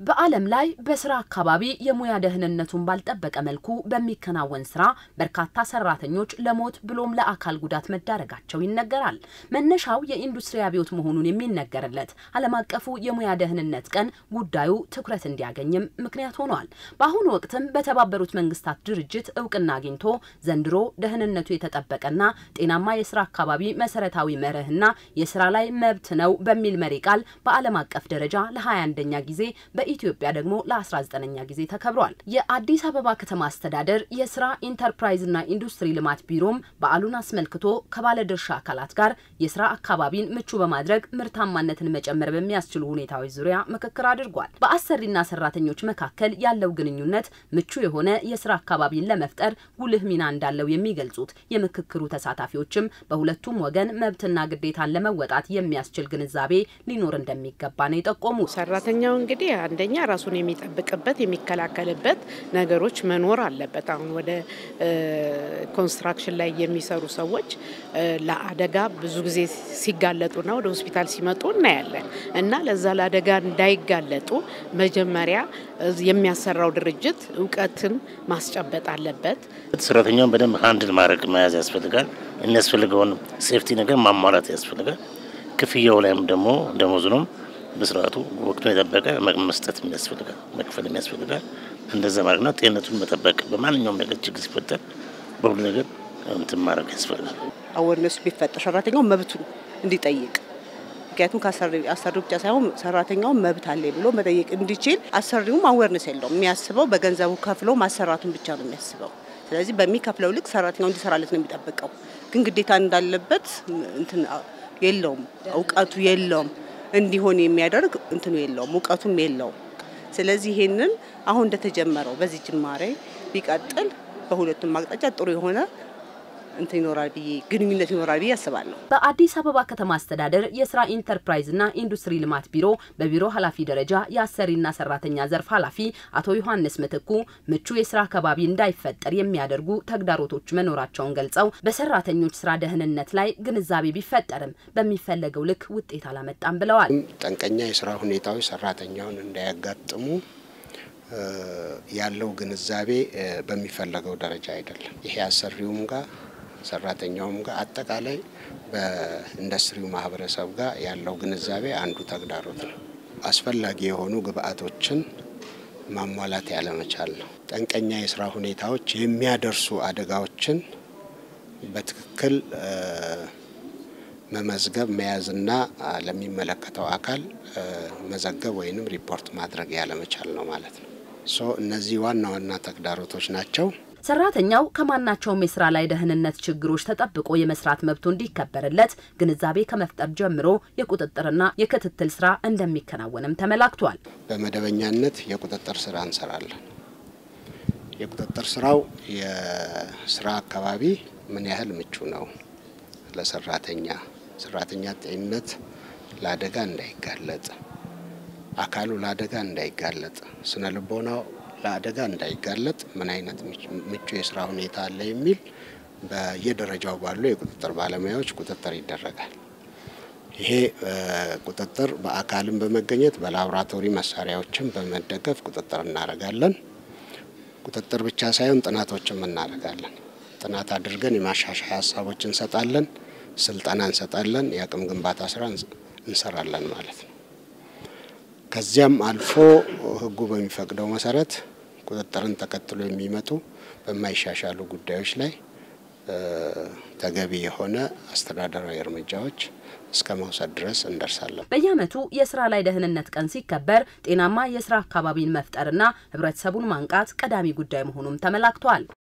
በዓለም ላይ በስራ አካባቢ የሙያ ደህንነቱን ባልጠበቀ መልኩ በሚከናወን ስራ በርካታ ሰራተኞች ለሞት ብሎም ለአካል ጉዳት መዳረጋቸው ይነገራል። መነሻው የኢንዱስትሪ አብዮት መሆኑን የሚነገርለት ዓለም አቀፉ የሙያ ደህንነት ቀን ጉዳዩ ትኩረት እንዲያገኝም ምክንያት ሆኗል። በአሁኑ ወቅትም በተባበሩት መንግስታት ድርጅት እውቅና አግኝቶ ዘንድሮ ደህንነቱ የተጠበቀና ጤናማ የስራ አካባቢ መሰረታዊ መርህና የስራ ላይ መብት ነው በሚል መሪ ቃል በዓለም አቀፍ ደረጃ ለ21ኛ ጊዜ በኢትዮጵያ ደግሞ ለ19ኛ ጊዜ ተከብሯል። የአዲስ አበባ ከተማ አስተዳደር የስራ ኢንተርፕራይዝና ኢንዱስትሪ ልማት ቢሮም በዓሉን አስመልክቶ ከባለድርሻ አካላት ጋር የስራ አካባቢን ምቹ በማድረግ ምርታማነትን መጨመር በሚያስችሉ ሁኔታዎች ዙሪያ ምክክር አድርጓል። በአሰሪና ሰራተኞች መካከል ያለው ግንኙነት ምቹ የሆነ የስራ አካባቢን ለመፍጠር ጉልህ ሚና እንዳለው የሚገልጹት የምክክሩ ተሳታፊዎችም በሁለቱም ወገን መብትና ግዴታን ለመወጣት የሚያስችል ግንዛቤ ሊኖር እንደሚገባ ነው የጠቆሙ። ሰራተኛው እንግዲህ አንደኛ ራሱን የሚጠብቅበት የሚከላከልበት ነገሮች መኖር አለበት። አሁን ወደ ኮንስትራክሽን ላይ የሚሰሩ ሰዎች ለአደጋ ብዙ ጊዜ ሲጋለጡና ወደ ሆስፒታል ሲመጡ እናያለን እና ለዛ ለአደጋ እንዳይጋለጡ መጀመሪያ የሚያሰራው ድርጅት እውቀትን ማስጨበጥ አለበት። ሰራተኛውን በደንብ ሀንድል ማድረግ መያዝ ያስፈልጋል። የሚያስፈልገውን ሴፍቲ ነገር ማሟላት ያስፈልጋል። ክፍያው ላይም ደግሞ ደሞዙንም በስርዓቱ ወቅቱን የጠበቀ መስጠት የሚያስፈልጋል፣ መክፈል የሚያስፈልጋል። እንደዛ ማድረግና ጤንነቱን መጠበቅ በማንኛውም ነገር ችግር ሲፈጠር በሁሉ ነገር እንትን ማድረግ ያስፈልጋል። አወርነሱ ቢፈጠር ሰራተኛው መብቱን እንዲጠይቅ ምክንያቱም አሰሪው ብቻ ሳይሆን ሰራተኛው መብት አለ ብሎ መጠየቅ እንዲችል አሰሪውም አዌርነስ የለውም። የሚያስበው በገንዘቡ ከፍሎ ማሰራቱን ብቻ ነው የሚያስበው። ስለዚህ በሚከፍለው ልክ ሰራተኛው እንዲሰራለት ነው የሚጠብቀው። ግን ግዴታ እንዳለበት እንትን የለውም፣ እውቀቱ የለውም እንዲሆን የሚያደርግ እንትኑ የለውም እውቀቱም የለውም። ስለዚህ ይሄንን አሁን እንደተጀመረው በዚህ ጅማሬ ቢቀጥል በሁለቱም አቅጣጫ ጥሩ የሆነ እንትን ይኖራል ብዬ ግንኙነት ይኖራል ብዬ አስባለሁ። በአዲስ አበባ ከተማ አስተዳደር የስራ ኢንተርፕራይዝና ኢንዱስትሪ ልማት ቢሮ በቢሮ ኃላፊ ደረጃ የአሰሪና ሰራተኛ ዘርፍ ኃላፊ አቶ ዮሐንስ ምትኩ ምቹ የስራ አካባቢ እንዳይፈጠር የሚያደርጉ ተግዳሮቶች መኖራቸውን ገልጸው በሰራተኞች ስራ ደህንነት ላይ ግንዛቤ ቢፈጠርም በሚፈለገው ልክ ውጤት አላመጣም ብለዋል። ጠንቀኛ የስራ ሁኔታዎች ሰራተኛውን እንዳያጋጥሙ ያለው ግንዛቤ በሚፈለገው ደረጃ አይደለም። ይሄ አሰሪውም ጋር ሰራተኛውም ጋር አጠቃላይ በኢንዱስትሪው ማህበረሰብ ጋር ያለው ግንዛቤ አንዱ ተግዳሮት ነው። አስፈላጊ የሆኑ ግብአቶችን ማሟላት ያለመቻል ነው። ጠንቀኛ የስራ ሁኔታዎች የሚያደርሱ አደጋዎችን በትክክል መመዝገብ መያዝና ለሚመለከተው አካል መዘገብ ወይንም ሪፖርት ማድረግ ያለመቻል ነው ማለት ነው። ሶ እነዚህ ዋና ዋና ተግዳሮቶች ናቸው። ሰራተኛው ከማናቸውም የስራ ላይ ደህንነት ችግሮች ተጠብቆ የመስራት መብቱ እንዲከበርለት ግንዛቤ ከመፍጠር ጀምሮ የቁጥጥርና የክትትል ስራ እንደሚከናወንም ተመላክቷል። በመደበኛነት የቁጥጥር ስራ እንሰራለን። የቁጥጥር ስራው የስራ አካባቢ ምን ያህል ምቹ ነው ለሰራተኛ ሰራተኛ ጤንነት ለአደጋ እንዳይጋለጥ፣ አካሉ ለአደጋ እንዳይጋለጥ፣ ስነ ልቦናው ለአደጋ እንዳይጋለጥ ምን አይነት ምቹ የስራ ሁኔታ አለ የሚል በየደረጃው ባሉ የቁጥጥር ባለሙያዎች ቁጥጥር ይደረጋል። ይሄ ቁጥጥር በአካልም በመገኘት በላቦራቶሪ መሳሪያዎችን በመደገፍ ቁጥጥር እናደርጋለን። ቁጥጥር ብቻ ሳይሆን ጥናቶችም እናደርጋለን። ጥናት አድርገን የማሻሻያ ሀሳቦች እንሰጣለን፣ ስልጠና እንሰጣለን፣ የአቅም ግንባታ ስራ እንሰራለን ማለት ነው። ከዚያም አልፎ ሕጉ በሚፈቅደው መሰረት ቁጥጥርን ተከትሎ የሚመጡ በማይሻሻሉ ጉዳዮች ላይ ተገቢ የሆነ አስተዳደራዊ እርምጃዎች እስከ መውሰድ ድረስ እንደርሳለን። በየዓመቱ የስራ ላይ ደህንነት ቀን ሲከበር ጤናማ የስራ አካባቢን መፍጠርና ህብረተሰቡን ማንቃት ቀዳሚ ጉዳይ መሆኑም ተመላክቷል።